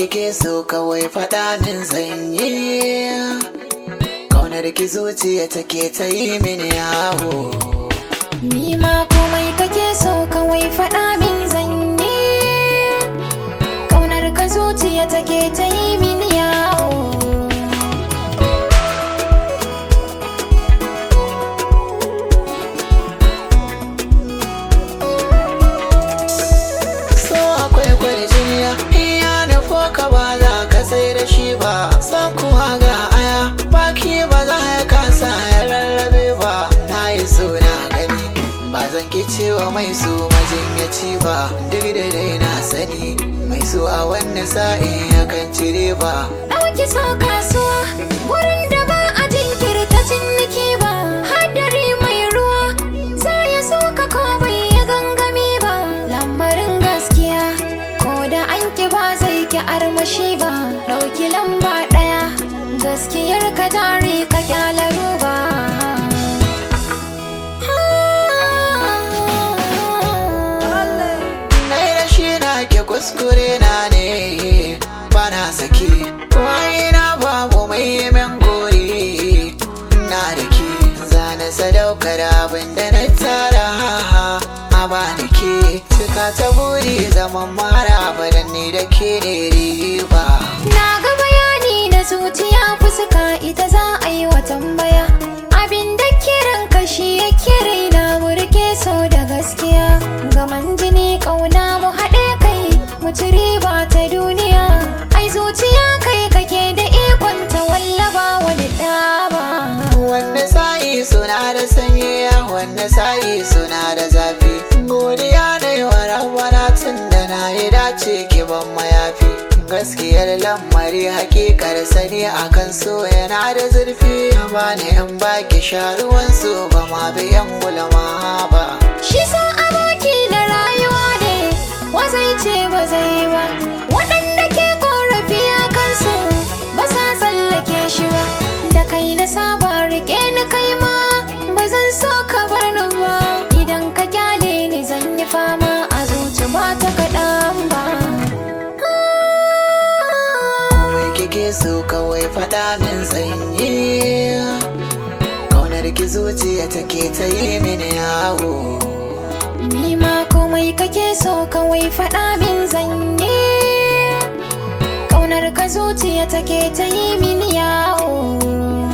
kike so kawai faɗa min zanyi Kaunar ki zuciya take ta yi mini yawo Ni ma komai kake so kawai faɗa min zanyi Kaunar ka zuciya take ta yi min yawo So akwai kwarjiniya iya nufo ka ba za ka sai da shi ba San kuwa ga aya baki ba za ya kasa ya rarrabe ba Na yi so na gani ba zan ki cewa mai so majinyaci ba Duk da dai na sani mai so a wannan sa'in yakan cire ba Ɗauki so kasuwa wurin da ba a jinkirta ciniki ba Hadari mai ruwa za ya so ka ko bai ya gangami ba Lambarin gaskiya ko da an ki ba zai ki armashi ba Ɗauki lamba ɗaya gaskiyar ka jari ka kyala ruba Na yi rashi na ke kuskure na ne ba na saki Waye na babu mai yi min gori Na da ke zane sadaukar abin da na tara A ba da ke cika ta buri zaman mara badan ne da ke ne riba Na ga bayani na zuciya fuska ita za a yi wa tambaya Abin da kiran kashi ya kira na murke so da gaskiya Gaman jini ƙauna mu haɗe kai mu ci riba ta duniya Ai zuciya kai kake da ikon ta wallaba wani ɗaba Wanda sa'i suna da sanyi wanda sa'i suna da zafi Godiya da yawa rabbana tun da na yi dace ki ban mayafi Gaskiyar lamari hakikar sani akan so yana da zurfi Bani in baki sharuwan su ba ma biyan gulma ba Shi sa aboki na rayuwa ne wazai ce ba zai ba waɗanda ke korafi a kansu ba sa tsallake shi ba da kai na saba rike ni kai ma ba zan so ka bar ni ba idan ka kyale ni zan yi fama a zuci ba ta kaɗan ba Mai kike so kawai faɗa min sanyi Kaunar ki zuciya take ta yi mini yawo ni ma komai kake so kawai faɗa min zanyi Ƙaunar ka zuciya take ta yi min yawo